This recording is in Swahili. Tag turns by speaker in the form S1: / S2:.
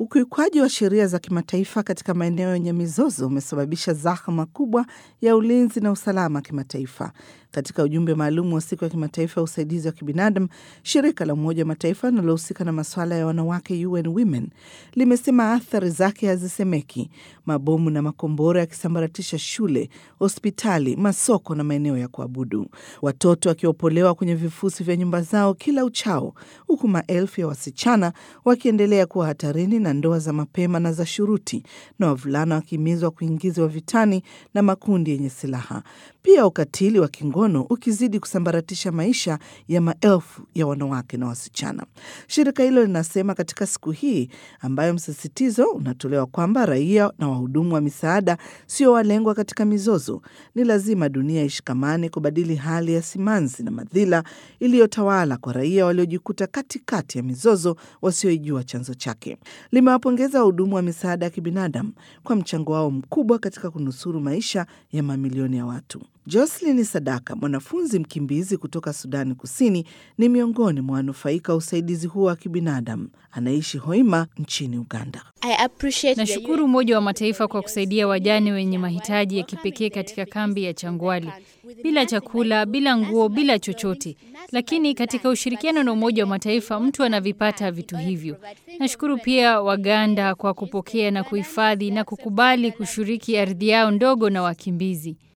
S1: Ukiukwaji wa sheria za kimataifa katika maeneo yenye mizozo umesababisha zahma kubwa ya ulinzi na usalama kimataifa. Katika ujumbe maalum wa siku ya kimataifa ya usaidizi wa kibinadamu, shirika la Umoja wa Mataifa linalohusika na masuala ya wanawake UN Women limesema athari zake hazisemeki, mabomu na makombora yakisambaratisha shule, hospitali, masoko na maeneo ya kuabudu, watoto wakiopolewa kwenye vifusi vya nyumba zao kila uchao, huku maelfu ya wasichana wakiendelea kuwa hatarini na ndoa za mapema na za shuruti, na wavulana wakihimizwa kuingizwa vitani na makundi yenye silaha. Pia ukatili wa kingono ukizidi kusambaratisha maisha ya maelfu ya wanawake na wasichana. Shirika hilo linasema katika siku hii ambayo msisitizo unatolewa kwamba raia na wahudumu wa misaada sio walengwa katika mizozo, ni lazima dunia ishikamane kubadili hali ya simanzi na madhila iliyotawala kwa raia waliojikuta katikati ya mizozo wasioijua chanzo chake. Limewapongeza wahudumu wa misaada ya kibinadamu kwa mchango wao mkubwa katika kunusuru maisha ya mamilioni ya watu. Jocelyn Sadaka, mwanafunzi mkimbizi kutoka Sudani Kusini, ni miongoni mwa wanufaika wa usaidizi huo wa kibinadamu. Anaishi Hoima nchini Uganda.
S2: Nashukuru Umoja wa Mataifa kwa kusaidia wajane wenye mahitaji ya kipekee katika kambi ya Changwali, bila chakula, bila nguo, bila chochote. Lakini katika ushirikiano na Umoja wa Mataifa mtu anavipata vitu hivyo. Nashukuru pia Waganda kwa kupokea na kuhifadhi na kukubali kushiriki ardhi yao ndogo na wakimbizi.